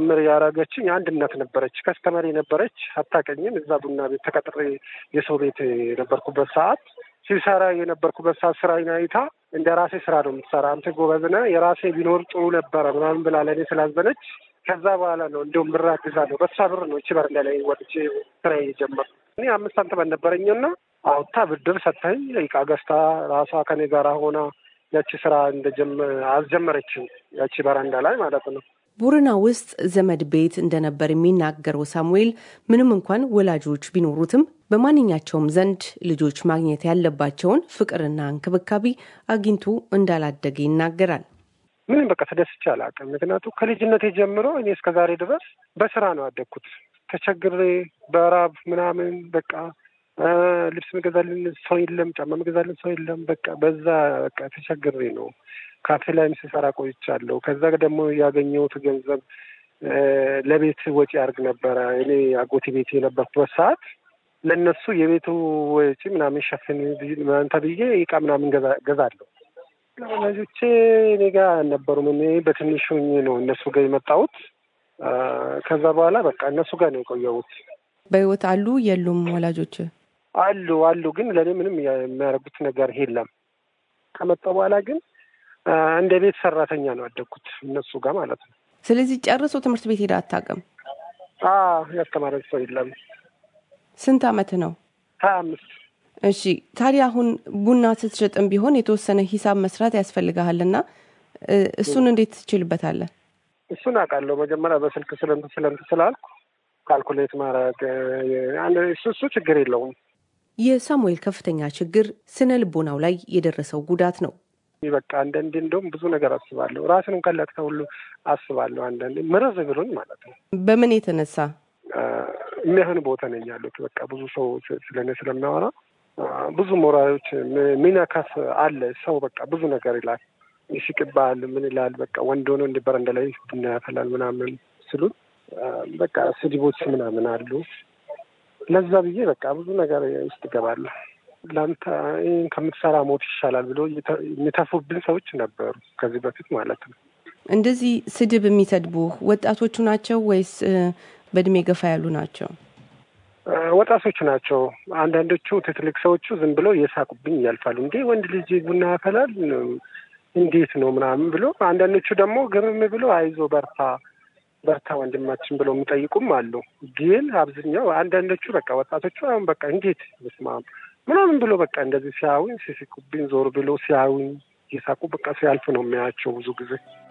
ምር ያደረገችኝ አንድነት ነበረች። ከስተመሪ ነበረች፣ አታቀኝም። እዛ ቡና ቤት ተቀጥሬ የሰው ቤት የነበርኩበት ሰዓት ሲሰራ የነበርኩበት ሰዓት ስራ አይታ እንደ ራሴ ስራ ነው የምትሰራ አንተ ጎበዝ ነህ፣ የራሴ ቢኖር ጥሩ ነበረ ምናምን ብላ ለእኔ ስላዘነች ከዛ በኋላ ነው እንዲሁም ብር አግዛለሁ። በሷ ብር ነው እቺ በረንዳ ላይ ወጥቼ ስራ የጀመርኩ። እኔ አምስት ሳንቲም አልነበረኝና አውጥታ ብድር ሰጥታኝ እቃ ገዝታ ራሷ ከኔ ጋር ሆና ያቺ ስራ እንደጀመ አስጀመረችኝ ያቺ በረንዳ ላይ ማለት ነው። ቦረና ውስጥ ዘመድ ቤት እንደነበር የሚናገረው ሳሙኤል ምንም እንኳን ወላጆች ቢኖሩትም በማንኛቸውም ዘንድ ልጆች ማግኘት ያለባቸውን ፍቅርና እንክብካቤ አግኝቶ እንዳላደገ ይናገራል። ምንም በቃ ተደስቼ አላውቅም። ምክንያቱ ከልጅነቴ ጀምሮ እኔ እስከ ዛሬ ድረስ በስራ ነው ያደግኩት። ተቸግሬ በራብ ምናምን በቃ ልብስ ምገዛልን ሰው የለም፣ ጫማ ምገዛልን ሰው የለም። በቃ በዛ በቃ ተቸግሬ ነው ካፌ ላይም ስሰራ ቆይቻለሁ። ከዛ ደግሞ ያገኘሁት ገንዘብ ለቤት ወጪ አድርግ ነበረ። እኔ አጎቴ ቤት የነበርኩበት ሰዓት ለእነሱ የቤቱ ወጪ ምናምን ሸፍን ምናምን ተብዬ እቃ ምናምን ገዛለሁ። ወላጆቼ እኔ ጋር አልነበሩም። እኔ በትንሹ ነው እነሱ ጋር የመጣሁት። ከዛ በኋላ በቃ እነሱ ጋር ነው የቆየሁት። በህይወት አሉ የሉም ወላጆች? አሉ አሉ፣ ግን ለእኔ ምንም የሚያደርጉት ነገር የለም። ከመጣሁ በኋላ ግን እንደ ቤት ሰራተኛ ነው ያደግኩት እነሱ ጋር ማለት ነው። ስለዚህ ጨርሶ ትምህርት ቤት ሄዳ አታውቅም? ያስተማረች ሰው የለም። ስንት አመት ነው? ሀያ አምስት እሺ ታዲያ አሁን ቡና ስትሸጥም ቢሆን የተወሰነ ሂሳብ መስራት ያስፈልግሃልና እሱን እንዴት ትችልበታለህ? እሱን አውቃለሁ። መጀመሪያ በስልክ ስለንት ስለንት ስላልኩ ካልኩሌት ማድረግ እሱ እሱ ችግር የለውም። የሳሙኤል ከፍተኛ ችግር ስነ ልቦናው ላይ የደረሰው ጉዳት ነው። በቃ አንዳንዴ እንደውም ብዙ ነገር አስባለሁ። ራስን እንኳን ላጥፋ ሁሉ አስባለሁ። አንዳንዴ ምርዝ ብሎኝ ማለት ነው። በምን የተነሳ የሚያህን ቦታ ነኝ ያሉት በቃ ብዙ ሰው ስለኔ ስለሚያወራ ብዙ ሞራሎች ሚነካፍ አለ። ሰው በቃ ብዙ ነገር ይላል፣ ይስቅባል፣ ምን ይላል። በቃ ወንድ ሆኖ እንደ በረንዳ ላይ ቡና ያፈላል ምናምን ስሉን በቃ ስድቦች ምናምን አሉ። ለዛ ብዬ በቃ ብዙ ነገር ውስጥ እገባለሁ። ለአንተ ይህን ከምትሰራ ሞት ይሻላል ብሎ የሚተፉብን ሰዎች ነበሩ ከዚህ በፊት ማለት ነው። እንደዚህ ስድብ የሚሰድቡ ወጣቶቹ ናቸው ወይስ በእድሜ ገፋ ያሉ ናቸው? ወጣቶቹ ናቸው። አንዳንዶቹ ትልቅ ሰዎቹ ዝም ብሎ እየሳቁብኝ ያልፋሉ። እንዴ ወንድ ልጅ ቡና ያፈላል እንዴት ነው ምናምን ብሎ፣ አንዳንዶቹ ደግሞ ግርም ብሎ አይዞ በርታ በርታ ወንድማችን ብለው የሚጠይቁም አሉ። ግን አብዛኛው አንዳንዶቹ በቃ ወጣቶቹ አሁን በቃ እንዴት ስማም ምናምን ብሎ በቃ እንደዚህ ሲያዩኝ ሲስቁብኝ ዞር ብሎ ሲያዩኝ እየሳቁ በቃ ሲያልፍ ነው የሚያያቸው ብዙ ጊዜ